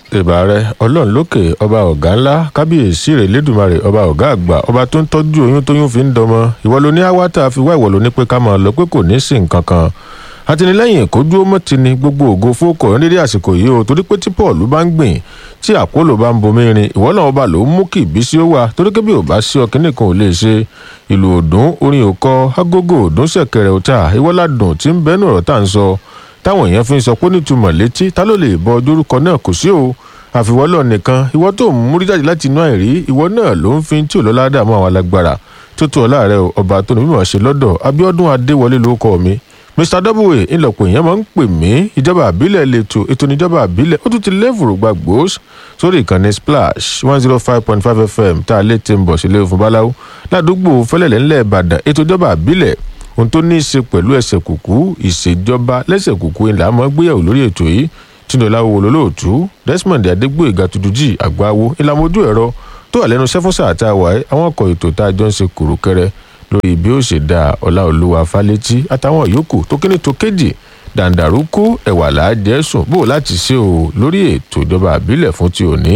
ìbà rẹ ọlọ́run lókè ọba ọ̀gá ńlá kábíyèsí rẹ̀ lẹ́dùnmarè ọba ọ̀gá àgbà ọba tó ń tọ́jú oyún tóyún fi ń dọmọ ìwọ ló ní àwátà fi wá ìwọ ló ní pé ká máa lọ pé kò ní sí nǹkan kan àtìlẹ́yìn kójú ó mọ́ ti ni gbogbo ògo fókọ̀ nídìí àsìkò yìí o torí pé tí paul bá ń gbìn tí àpólò bá ń bomi rin ìwọ náà ọba ló ń mú kí ìbísí ó wà torí kébí ò bá sí ọkìnrin kan ò lè ṣe ìlú òdùn orin òkọ agogo òdùn ṣẹ̀kẹ̀rẹ̀ òta ìwọ́ládùn tí ń bẹ́nu ọ̀rọ̀ tá à ń sọ táwọn èèyàn fi ń sọ pé nítumọ̀ létí ta ló lè bọ ojúrúkọ náà kò sí o àfiwọ́lọ̀ nìkan ìwọ tó ń múrí jáde láti inú àìrí ìwọ náà ló ń fi tí ò lọ́lá dààmú àwọn alágbára tó tó ọ̀la rẹ o ọba tó ní mímọ̀ ṣe lọ́dọ̀ abiodun adéwọlé ló kọ́ mi mr w ńlọpọ̀ èèyàn máa ń pè mí ìjọba àbílẹ̀ lẹ́tọ̀ ètò ìjọba àbílẹ̀ ó tún ti lẹ́fùrù gba gbòós sórí ìkànnì splash one zero five point five fm tá a lè ti ń bọ̀ sílé fún báláwo ládùúgbò fẹlẹ̀lẹ̀ ńlẹ̀ ìbàdàn ètò ìjọba àbílẹ̀ ohun tó ní í ṣe pẹ̀lú ẹsẹ̀ kùkú ìṣèjọba lẹ́sẹ̀ kùkú ńlá máa gbéyàwó lórí ètò yìí tìǹdọ̀lá wo lólóòtú desmond adégbòyèga tuntun àgbáwo ìlànà ojú ẹ̀rọ tó wà lẹ́nu sẹ́fúnsà àtàwà ẹ̀ àwọn ọkọ̀ ètò tá a jọ ń ṣe kùrùkẹrẹ lórí bí ó ṣe da ọláolúwa fálétí àtàwọn yòókù tó kíní tó kéjì dàǹdàrúkú ẹ̀wà làájẹ́ sùn bó láti ṣe o lórí ètò ìjọba àbílẹ̀ fún ti òní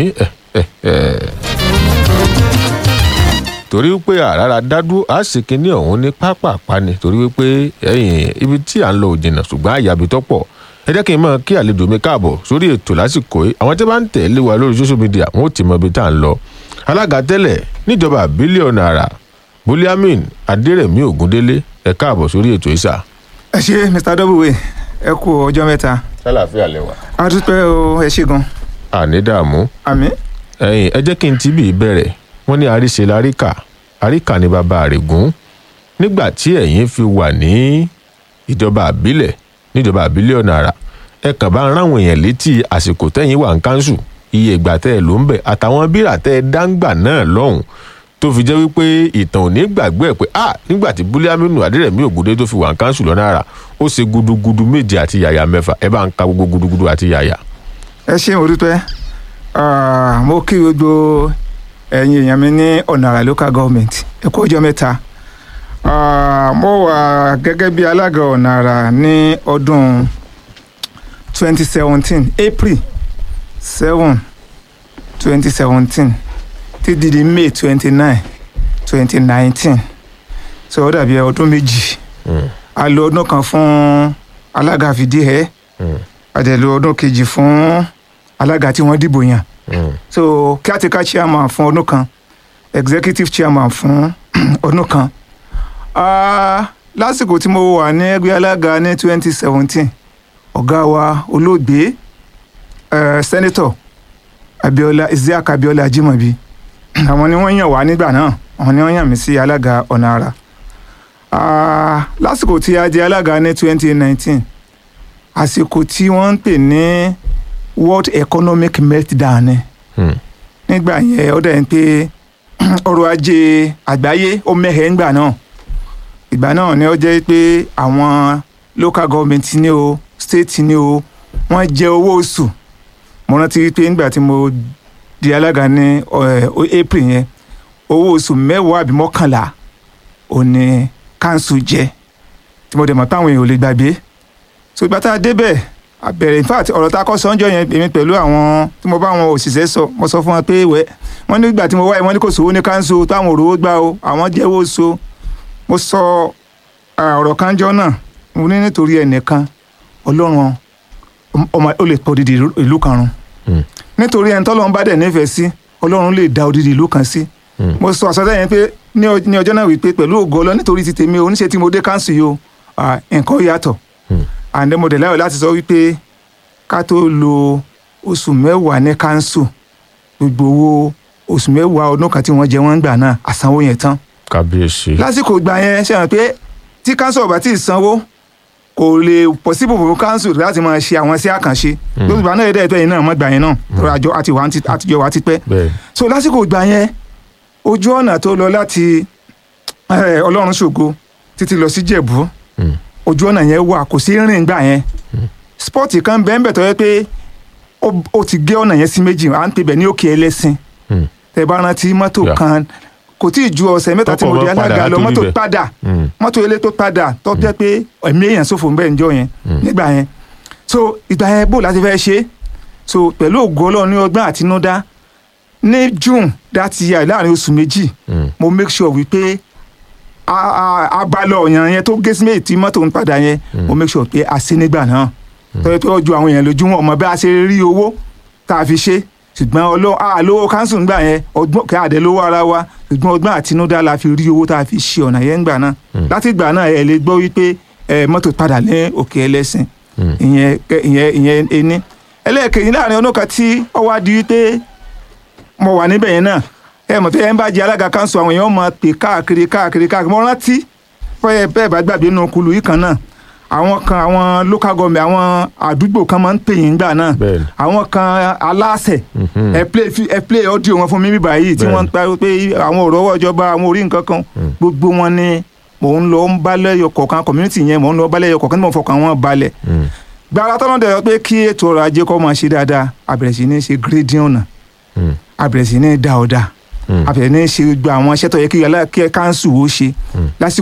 torí wípé àràrà dádú á sì kíní ọ̀hún ní pápápá ni torí wípé ẹ̀yìn ibi tí à ń lọ òjìnà ṣùgbọ́n àyàbí tọ́pọ̀ ẹ jẹ́ kí n mọ̀ kí àlejò mi káàbọ̀ sórí ètò lásìkò yìí àwọn tí wọ́n bá ń tẹ̀lé wa lórí social media wọn ò ti mọ ibi tá à ń lọ alága tẹ́lẹ̀ níjọba bílíọ̀nù àrà buliamin adérẹ̀mí ògúndélé ẹ káàbọ̀ sórí ètò ìsà. ẹ ṣe mr w ẹ kú ọjọ́ mẹ́ta. sálàáfíà lẹwà. a dúpẹ́ o ẹ ṣe gan. àní dààmú. àmì. ẹyin ẹ jẹ́ kí n ti bí i bẹ̀rẹ̀ wọ́n ní àríṣe láríkà àríkà ní bàbá àrègún nígbà tí ẹ̀yin fi wà ní ìjọba àbílẹ̀ níjọba àbílẹ̀ ọ̀nà àrà ẹ kàn bá ń ráwọn èèyàn létí àsìkò tẹ́yìn wà ń kánṣu iye ìgbà tẹ́ ẹ ló ń bẹ̀ àtàwọn bírà tẹ́ ẹ dáńgbà náà lọ́hùn tó fi jẹ́ wípé ìtàn ò ní gbàgbé ẹ̀ pé a nígbà tí búlíàmínú adérẹ̀mí ògúndé tó fi wà ń kánṣu lọ́nà àrà ó ṣe gudugudu méje àti yàyà mẹ́fà ẹ bá ń ka gbogbo gudugudu àti yàyà. ẹ ṣe mo dúpẹ́ mo kí gbogbo ẹ̀yin èèyàn mi ní ọ̀nà àrà local government ẹ kú ọjọ́ mẹ́ta mo wà gẹ́gẹ́ bí alága ọ̀nà àrà ní ọdún 2017 april 7 2017 ti di di may 29 2019 so ó dàbí ọdún méjì a lo ọdún kan fún alága fìdíhẹ a dẹ̀ lo ọdún kejì fún alága tí wọ́n dìbò yàn so caretaker chairman fún ọdún kan executive chairman fún ọdún kan lásìkò tí mo wà ní ẹgbẹ́ alága ní 2017 ọ̀gá wa olóògbé senator abiola isiaq abiola ajimobi àwọn ni wọ́n yàn wá nígbà náà àwọn ni wọ́n yàn mí sí alága ọ̀nà àrà lásìkò tí a di alága ní 2019 àsìkò tí wọ́n ń pè ní world economic meltdown ni nígbà yẹn ó dẹ̀ ń pé ọrọ̀ ajé àgbáyé ó mẹ́hẹ̀ẹ́ ńgbà náà ìgbà náà ni ó jẹ́ pé àwọn local government ní o state ní o wọ́n jẹ owó oṣù mo rántí pé nígbà tí mo di alága ní april yẹn owó oṣù mẹ́wàá àbí mọ́kànlá ò ní council jẹ tí mo dẹ̀ mọ̀ táwọn èèyàn ò lè gbàgbé so ìgbà tá a débẹ̀ àbẹ̀rẹ̀ in fact ọ̀rọ̀ tá a kọ́ sọ́njọ́ yẹn èmi pẹ̀lú àwọn tí mo bá àwọn òṣìṣẹ́ sọ mo sọ fún wọn pé wẹ́ wọ́n nígbà tí mo wáyé wọ́n ní kò sówó ní council táwọn òrówó gbà o àwọn jẹ́wọ́ so mo sọ ọ̀rọ̀ kanjọ́ náà mo ní nítorí ẹnìkan ọlọ́run ọmọ ó lè pọ̀ odidi ìlú kan run nítorí ẹni tọ́lọ́run bá dẹ̀ nífẹ̀ẹ́ sí ọlọ́run lè da odidi ìlú kan sí mo sọ àsọtẹ́ yẹn pé ní ọjọ́ náà wípé pẹ̀lú ògo ọlọ́ nítorí ti tèmi oníṣẹ́ tí mo dé council yìí o nǹkan yàtọ̀ and mo dẹ̀ láyọ̀ láti sọ wípé ká tó lo oṣù mẹ́wàá ní council gbogbo owó oṣù mẹ́wàá ọdún kan tí wọ́n jẹ wọ́n gbà náà àsanwó yẹn tán kábíyèsí. lásìkò ìgbà yẹn ṣe hàn pé tí council ọba tí ì sanwó kò lè possible fún council láti máa ṣe àwọn sí àkànṣe lóṣù ìgbà náà yẹ dẹ́ẹ̀tọ́ yìí náà mọ́ gbà yẹn náà àjọ àtijọ́ wa ti pẹ́ so lásìkò ìgbà yẹn ojú ọ̀nà tó lọ láti ọlọ́run ṣògo títí lọ sí jẹ̀bú ojú ọ̀nà yẹn wà kò sí rìn gbà yẹn spọ́ọ̀tì kan bẹ́ẹ̀ bẹ́ẹ̀ tó yẹ pé ó ti gé ọ̀nà yẹn sí méjì à ń pè bẹ́ẹ̀ ní òkè ẹlẹ́sìn tẹ bá rántí mọ́tò kan kò tí ì ju ọ̀sẹ̀ mẹ́ta tí mo di alága lọ mọ́tò padà mọ́tò ilé tó padà tó jẹ́ pé ẹ̀mí èèyàn ṣòfò ń bẹ̀ ń jọ yẹn nígbà yẹn so ìgbà yẹn bó láti fẹ́ ṣe so pẹ̀lú ògo ọlọ́run ní ọgbọ́n àtinúdá ní june that year láàrin oṣù méjì Mm. mo make sure wípé a- a- abalẹ̀ ọ̀yàn yẹn tó gé sí méjì tí mọ́tò ń padà yẹn mo make sure pé a ṣe nígbà náà tọ́jú pé ọjọ́ àwọn èèyàn lójú wọn ọmọ bí a ṣe rí owó tá a fi ṣe ṣùgbọ́n ọlọ́run àlówó káńsù ń gbà yẹn ọgbọ́n kí àdé lówó ara wa ṣùgbọ́n ọgbọ́n àtinúdá la fi rí owó tá a fi ṣe ọ̀nà yẹn ńgbà náà láti ìgbà náà ẹ lè gbọ́ wípé ẹ, mọ́tò padà ní òkè ẹlẹ́sìn Mm. ìyẹn kẹ- ìyẹn ìyẹn ení ẹlẹ́ẹ̀kejì láàrin ọdún kan tí ó wá di wípé mo wà níbẹ̀ yẹn náà ẹ mọ̀ pé ẹ ń bá jẹ alága kanṣu àwọn èèyàn máa pè káàkiri káàkiri káàkiri mo rántí bẹ́ẹ̀ bẹ́ẹ̀ bá gbàgbé nínú kulu yìí kan náà àwọn kan àwọn local government àwọn àdúgbò kan máa ń pè yín gbà náà Bẹ́ẹ̀ni. àwọn kan aláṣẹ Mhm. ẹ play fi- ẹ play audio wọn fún mi bíbá yìí tí Bẹ́ẹ̀ni. wọ́n ń pariwo pé àwọn ọ̀rọ̀ ọwọ́ ìjọba àwọn orí nǹkan kan gbogbo wọn ni mò ń lọ ń bá lẹ́yọ kọ̀ọ̀kan community yẹn mò ń lọ bá lẹ́yọ kọ̀ọ̀kan tí mò ń fọkàn wọn balẹ̀ Mm. gbàrà tọ́nà dẹ̀ pé kí ètò ọrọ̀ ajé kó máa ṣe dáadáa àbẹ̀rẹ̀ sí ní ṣe grading ọ̀nà Mm. àbẹ̀rẹ̀ sí ní dá ọ̀dà Mm. àbẹ̀rẹ̀ ní ṣe gbogbo àwọn iṣẹ́ tó yẹ kí aláàkẹ́ káńsù ó ṣe lásìkò